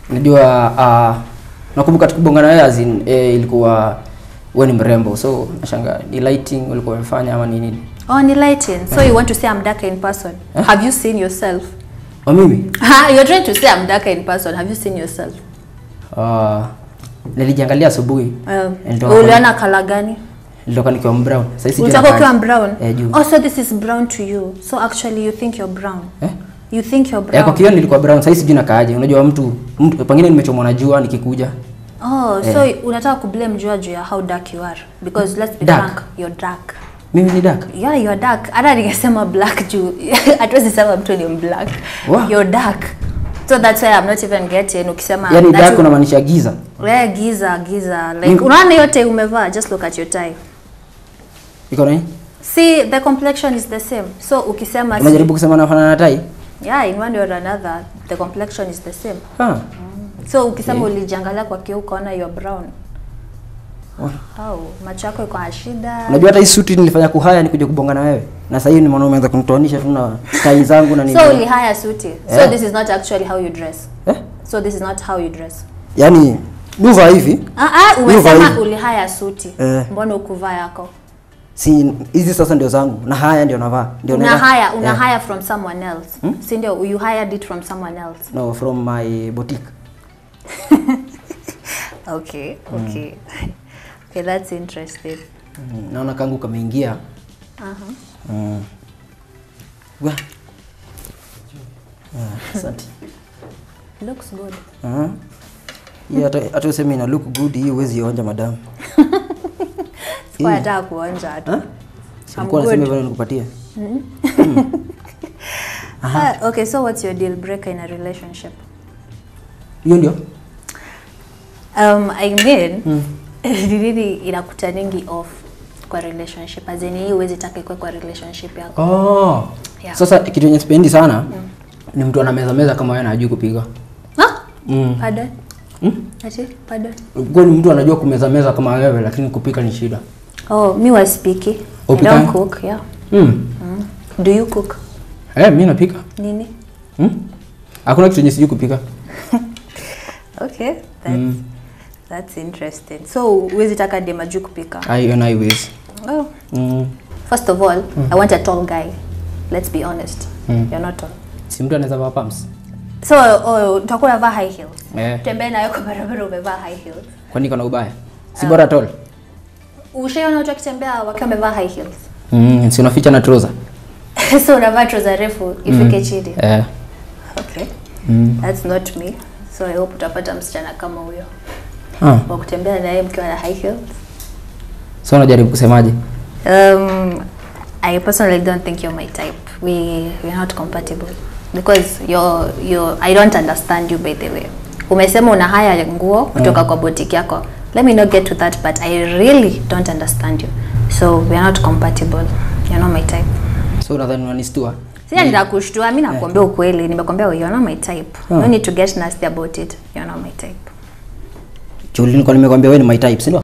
Unajua uh, nakumbuka tukibongana wewe as in eh, ilikuwa wewe ni mrembo. So nashanga ni lighting ulikuwa umefanya ama ni nini? Oh, ni lighting. So you want to say I'm darker in person? Have you seen yourself? Wa mimi? Ha, you're trying to say I'm darker in person. Have you seen yourself? Uh, nilijiangalia asubuhi. Um, Nilitoka uliona color gani? Nilitoka nikiwa brown. Sasa hizi Ulitaka ukiwa brown? Eh, juu. Oh, so this is brown to you. So actually you think you're brown. Eh? You think you're Eh, brown. kwa kioo nilikuwa brown. Sasa hizi sijui nakaaje. Unajua mtu, mtu pengine nimechomwa na jua nikikuja. Oh, so unataka kublame jua juu ya how dark you are because let's be Dark. frank, you're dark. Mimi ni dark. Yeah, you're dark. Hata ningesema black juu hatuwezi sema mtu ni black. Wow. You're dark. So that's why I'm not even getting ukisema Yaani that dark you- unamaanisha giza. wewe giza giza like Mimi- unaona yote umevaa just look at your tie. Iko nini? See the complexion is the same. So ukisema si- Unajaribu kusema nafanana na tai? yeah, in one way or another the complexion is the same. Ah. So ukisema ulijiangalia kwa kioo ukaona you're brown. Wa- Au macho yako iko na shida. Unajua hata hii suti nilifanya kuhaya nikuja kubonga na wewe. Na sasa hivi ni maana umeanza kunitoanisha tu na tai zangu na nini. So ulihaya suti. So Eh. this is not actually how you dress. Eh? So this is not how you dress. Yaani nuva hivi Ah ah, Mimi huvaa umesema hivi. ulihaya suti. Eh. Mbona ukuvaa yako? si hizi sasa ndio zangu na haya ndio navaa. Ndio Una naenda- hire, una Eh, hire from someone else. Si ndio you hired it from someone else. No, from my boutique. Okay, okay. Okay, that's interesting. Mm, Naona kangu kameingia. Uh-huh. Mm. Wa. Ah, Asante. Looks good. Ah. Hii hata hata useme ina look good hii huwezi onja madam. Sikuwa nataka kuonja tu. Ah? Sikuwa good. nasema hivyo nikupatie. Ah, okay, so what's your deal breaker in a relationship? Hiyo ndio? Um, I mean, ni nini inakutaningi off kwa relationship? As in hii huwezi taka ikuwe kwa relationship yako. Oh. Yeah. Sasa kitu yenye sipendi sana ni mtu anameza meza kama wewe na hajui kupiga. Ah? Mm. Pardon? Mm? Ati? Pardon? Kwa ni mtu anajua kumeza meza kama wewe lakini kupika ni shida. Oh, mi was speaking. I Upika? don't cook, yeah. Mm. Mm. Do you cook? Eh, mimi napika. Nini? Mm? Hakuna kitu yenye sijui kupika. Okay, that's, that's interesting. So, huwezi taka dem ajui kupika? I and I ways. Oh. Mm. First of all, I want a tall guy. Let's be honest. Mm. You're not tall. Si mtu anaweza vaa pumps. So, oh, utakuwa unavaa high heels. Eh. Tembea nayo kwa barabara umevaa high heels. Kwani kana ubaya? Si bora tol. Ushaiona watu wakitembea wakiwa wamevaa high heels? Mm, si unaficha na trouser. so unavaa trouser refu ifike chini. Eh. Okay. Mm. That's not me. So I hope utapata msichana kama huyo Ah. wa kutembea naye mkiwa na high heels. So unajaribu kusemaje? Um, I personally don't think you're my type. We we're not compatible because you're you're I don't understand you by the way. Umesema una haya nguo kutoka kwa boutique yako. Let me not get to that but I really don't understand you. So we're not compatible. You're not my type. So unadhani unanistua? Sija nitakushtua, mimi nakwambia ukweli, nimekwambia you're not my type. No need to get nasty about it. You're not my type. Chuli nilikuwa nimekwambia wewe ni my type, si ndio?